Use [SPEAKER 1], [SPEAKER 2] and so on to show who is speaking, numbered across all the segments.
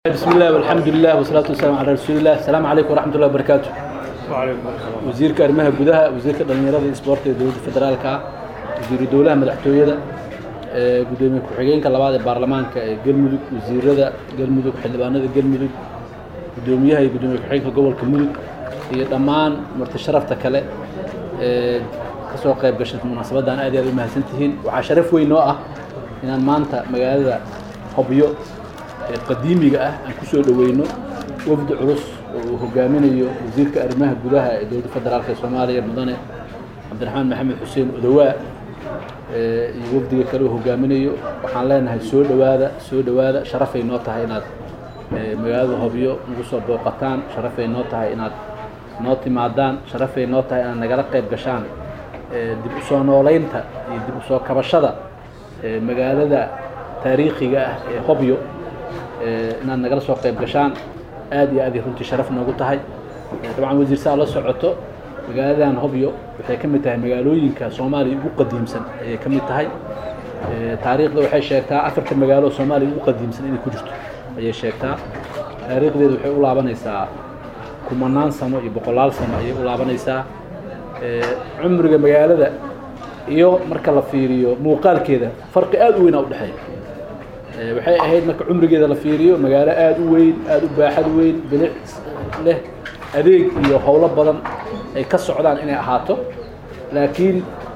[SPEAKER 1] بسم الله والحمد لله والصلاة والسلام على رسول الله السلام عليكم ورحمة الله وبركاته wasiirka arrimaha gudaha wasiirka dhalinyarada iyo isboorta ee dowladda federaalka ah wasiiru dowlaha madaxtooyada ee gudoomiye ku-xigeenka labaad ee baarlamaanka ee galmudug wasiirada galmudug xildhibaanada galmudug gudoomiyaha iyo gudoomiye ku-xigeenka gobolka mudug iyo dhammaan marti sharafta kale ee kasoo qayb gashay munaasabaddan aad iyo aad u mahadsan tihiin waxaa sharaf weyn oo ah inaan maanta magaalada hobyo ee qadiimiga ah aan ku soo dhoweyno wafdi culus oo uu hogaaminayo wasiirka arrimaha gudaha ee dowladda federaalk ee soomaaliya mudane cabdiraxmaan maxamed xuseen odowaa iyo wafdiga kale uu hogaaminayo waxaan leenahay soo dhowaada soo dhowaada sharafay noo tahay inaad magaalada hobyo nagu soo booqataan sharafay noo tahay inaad noo timaadaan sharafay noo tahay inaad nagala qayb gashaan dib u soo nooleynta iyo dib u soo kabashada magaalada taariikhiga ah ee hobyo inaad nagala soo qayb gashaan aad iyo aad ay runtii sharaf noogu tahay dabcan wasiir saa la socoto magaaladan hobyo waxay ka mid tahay magaalooyinka soomaaliya ugu qadiimsan ayay ka mid tahay taariikhda waxay sheegtaa afarta magaalo soomaaliya ugu qadiimsan inay ku jirto ayay sheegtaa taariikhdeedu waxay u laabanaysaa kumanaan sano iyo boqolaal sano ayay u laabanaysaa cumriga magaalada iyo marka la fiiriyo muuqaalkeeda farqi aad u weynaa udhexeeya waxay ahayd marka cumrigeeda la fiiriyo magaalo aada u weyn aada u baaxad weyn bilic leh adeeg iyo howlo badan ay ka socdaan inay ahaato laakiin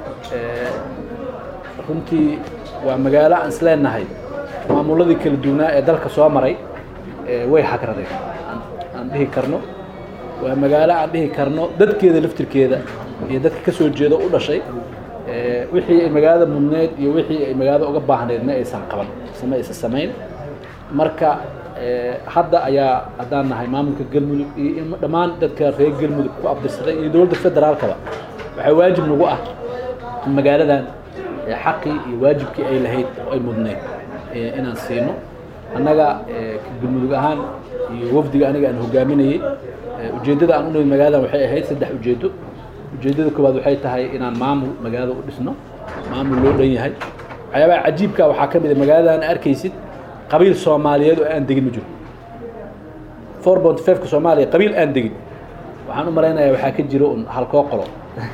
[SPEAKER 1] runtii waa magaalo aan isleenahay maamuladii kala duwanaa ee dalka soo maray way hagradeen aan dhihi karno waa magaalo aan dhihi karno dadkeeda laftirkeeda iyo dadka ka soo jeeda u dhashay wixii ay magaalada mudneed iyo wixii ay magaalada uga baahneed ma aysan qaban ma aysan samayn marka hadda ayaa haddaan nahay maamulka galmudug iyo dhammaan dadka reer galmudug ku abdirsaday iyo dowladda federaalkaba waxaa waajib nagu ah in magaaladan xaqii iyo waajibkii ay lahayd oo ay mudneyd inaan siino annaga galmudug ahaan iyo wafdiga aniga aan hogaaminayey ujeeddada aan u nimid magaaladan waxay ahayd saddex ujeeddo ujeeddada koowaad waxay tahay inaan maamul magaalada u dhisno maamul loo dhan yahay waxyaabaha cajiibka waxaa ka mid a magaaladan arkaysid qabiil soomaaliyeed oo aan degin ma jiro four point fiveka soomaaliya qabiil aan degin waxaan u malaynayaa waxaa ka jiro un halkoo qolo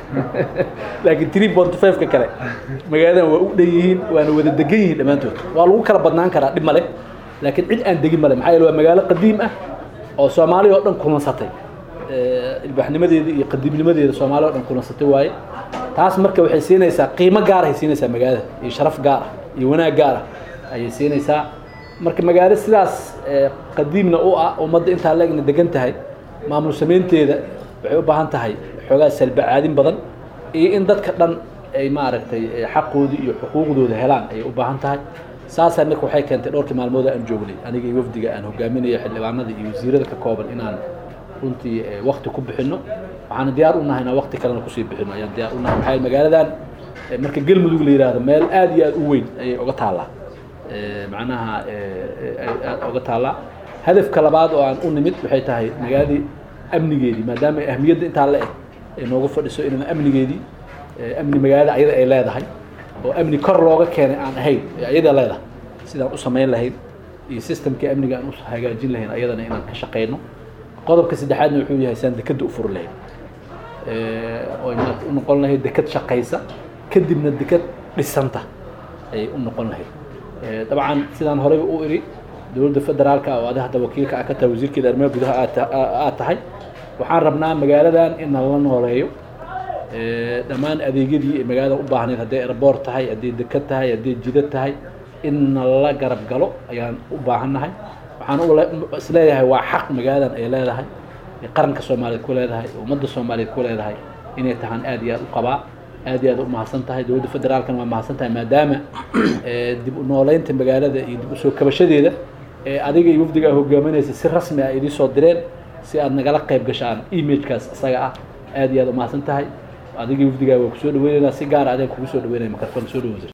[SPEAKER 1] laakiin three point fiveka kale magaaladan waa u dhan yihiin waana wada degan yihiin dhammaantood waa lagu kala badnaan karaa dhib male laakiin cid aan degin male maxaa yeele waa magaalo qadiim ah oo soomaaliya oo dhan kulansatay ilbaaxnimadeeda iyo qadiimnimadeeda soomaaliya o dhan kulansatay waaye taas marka waxay siinaysaa qiimo gaarahay siinaysaa magaalada iyo sharaf gaar ah iyo wanaag gaar ah ayay siinaysaa marka magaalo sidaas qadiimna u ah ummadda intaa leegna degan tahay maamul samaynteeda waxay u baahan tahay xoogaa salbacaadin badan iyo in dadka dhan ay maaragtay xaqoodii iyo xuquuqdooda helaan ayay u baahan tahay saasaa marka waxay keentay dhowrkii maalmood aan joognay aniga iyo wafdiga aan hogaaminayo xildhibaanada iyo wasiirada ka kooban inaan runtii wakti ku bixino waxaana diyaar u nahay inaan wakti kalena kusii bixino ayaan diyaar u nahay maxaa magaaladan marka galmudug la yidhaahdo meel aad iyo aad u weyn ayay oga taallaa macnaha aad oga taallaa hadafka labaad oo aan u nimid waxay tahay magaaladii amnigeedii maadaama ahmiyadda intaa le-eg ay noogu fadhiso inaan amnigeedii amni magaalada ayada ay leedahay oo amni kor looga keenay aan ahayn ayada leedahay sidaan u samayn lahayd iyo systemkii amniga aan u hagaajin lahayn ayadana inaan ka shaqayno qodobka saddexaadna wuxuu yahay saan dekadda u furi lahayd oo u noqon lahayd dekad shaqaysa kadibna dekad dhisanta ayay u noqon lahayd dabcan sidaan horeyba u iri dowladda federaalka oo ada hadda wakiilka ah ka tahay wasiirkeeda arrimaha gudaha aad tahay waxaan rabnaa magaaladan in nala nooleeyo dhammaan adeegyadii ay magaalada u baahnayd hadday airboort tahay hadday dekad tahay hadday jidad tahay in nala garab galo ayaan u baahannahay waxaan isleeyahay waa xaq magaaladan ay leedahay qaranka soomaaliyeed ku leedahay ummadda soomaaliyeed ku leedahay inay tahaan aad iyo aad u qabaa aad iyo aad u mahadsan tahay dowladda federaalkana waa mahadsan tahay maadaama dib u nooleynta magaalada iyo dib usoo kabashadeeda adiga iyo wafdiga a hogaaminaysa si rasmi ah idii soo direen si aad nagala qayb gashaan imagekaas isaga ah aad iyo aad u mahadsan tahay adiga wafdigaa waa kusoo dhaweynaynaa si gaara adeen kugu soo dhaweynaya makarfoon soo dhawo